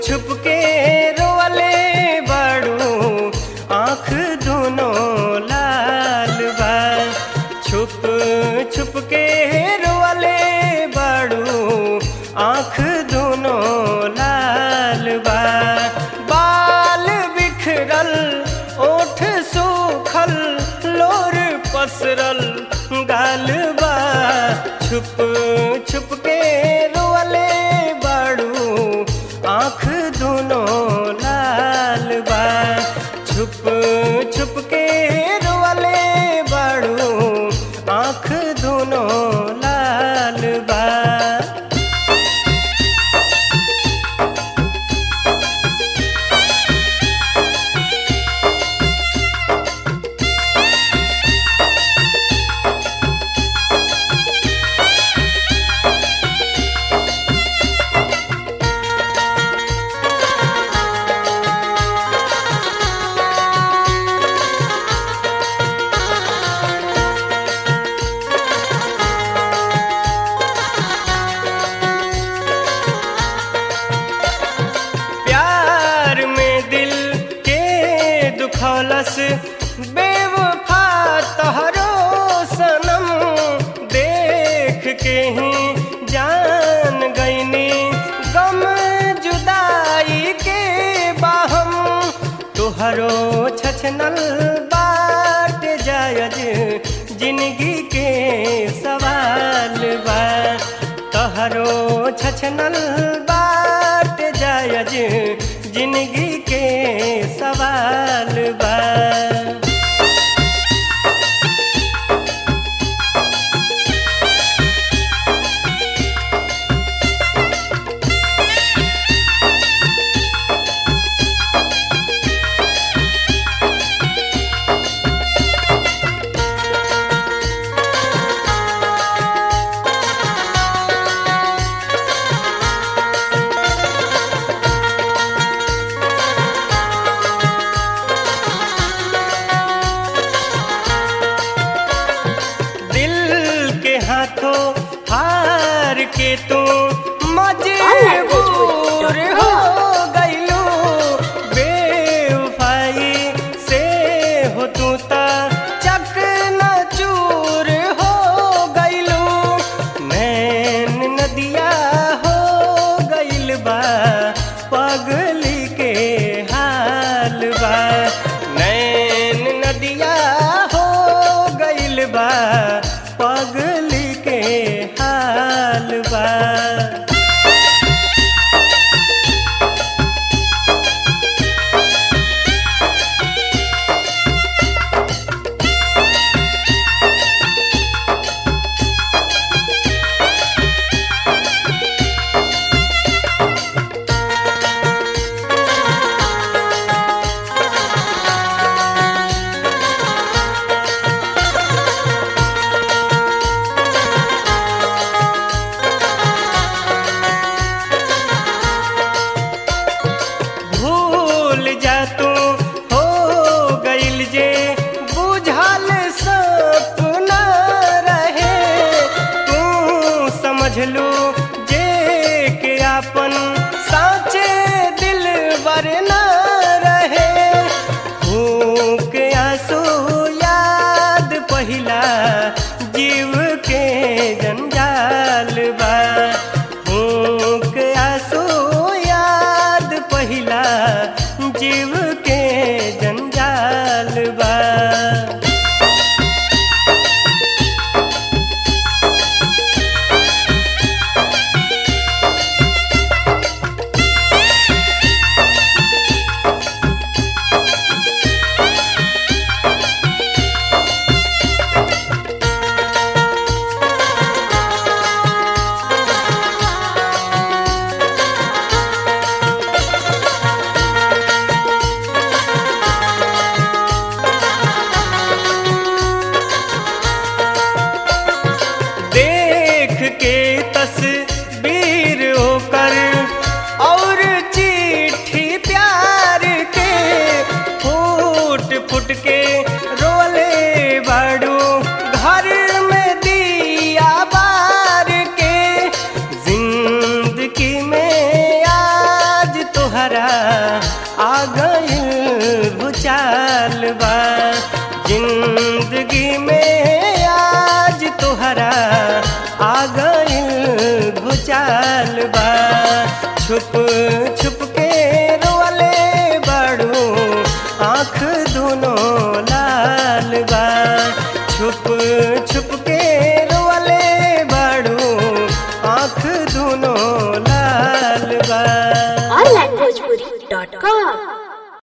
छुप के रोवले बड़ू आँख दोनों लाल बा छुप छुप के रोवले बड़ू आँख दोनों लाल बा बाल बिखरल ओठ सूखल लोर पसरल गाल बा छुप छुप के रोवले बड़ू आँख दोनों लाल बा छुप छुप के रोवले बड़ू आँख दोनों लाल बा प्यार में दिल के दुखौलस बेवफा तहरो सनम देख के ही जान गईनी गम जुदाई के बाहम तुहरो छछनल बाट जायज जिंदगी के सवाल बा तहरो छछनल बाट जायज जिंदगी के सवाल बा दिल के हाथों हार के तू मजबूर हो गईलू बेवफाई से हो तू ता चक न चूर हो गईलू नैन नदिया हो गईल बा पगली के हाल बा नैन नदिया हो गईल बा पगली के हाल बा भूल जा तू हो गईल जे बुझल सपना रहे तू समझ लू जे के आपन साचे दिल वरना रहे भूख आंसू याद पहिला जीव के जंजाल बा भूख आंसू याद पहिला जीव के जंजाल बा चाल बा छुप छुप के रोले बड़ू आँख दोनों लाल बा छुप छुप के रोले बड़ू आँख दोनों लाल बा onlinebhojpuri.com